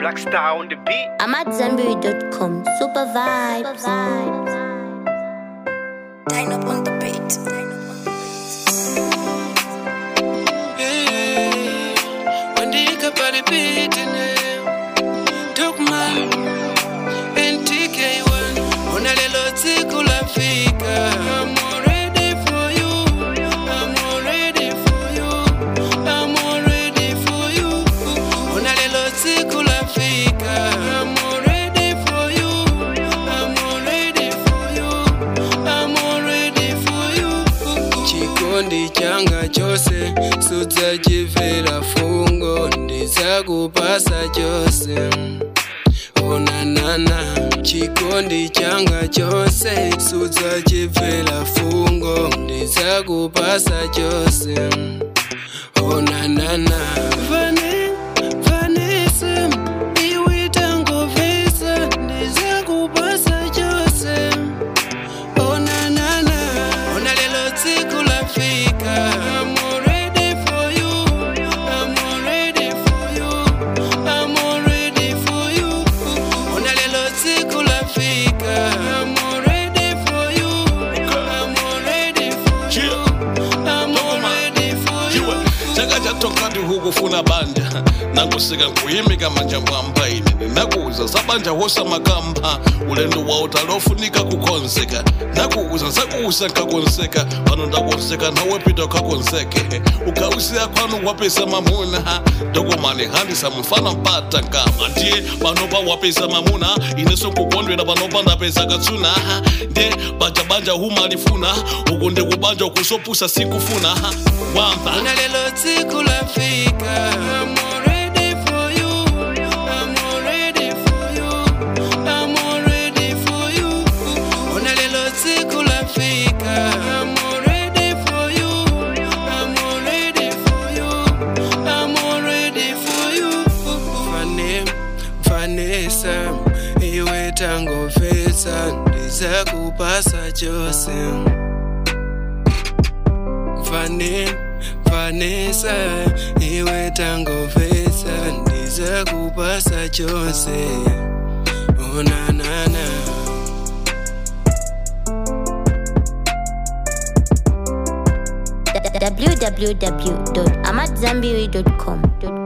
Black Star on the beat. I'm at Zenberry.com. Super vibes. Dine up on the beat. Wandika pale pitine Dogman NTK1 Ona lelo tsiku lafika I'm all ready for you I'm all ready for you I'm all ready for you Ona lelo tsiku lafika I'm all ready for you I'm all ready for you I'm all ready for you chikondi changa chose sudzachibvira fungo ndidzakupasa chose onanana chikondi changa chose sudzachibvira fungo ndidzakupasa chose onanana Vane, Vanessa, iwe tangovesa ndidzakupasa chose onanana ona lelo tsiku lafika I'm all ready for you I'm all ready for you I'm all ready for you ona lelo tsiku lafika I'm all ready for you I'm all ready for you I'm all ready for you iwe chaka chatokati hukufuna banja nakusika nkuyimika manja mwamba ine nakuuza zabanja hosa makamba ulendo wa utalofunika kukonzeka nakuuza zakuusa nkakonseka pano ndakonseka nawe pita ukakonseke ukausiya kwanu wapesa mamuna dokomani handisa mfana mpata nkama ndiye panopa wapesa mamuna ineso nkukondwera panopa ndapeza katsuna ndiye banja humalifuna uku ndikubanja ukusopusa sikufuna wamba Ona lelo tsiku lafika I'm all ready for you I'm all ready for you I'm all ready for you Ona lelo tsiku lafika I'm all ready for you I'm all ready for you I'm all ready for you Vane, Vanessa iwe tangovesa ndizakupasa chose Vane, Vanessa, iwe tangovesa ndizakupasa chose onanana www.amatzambiri.com.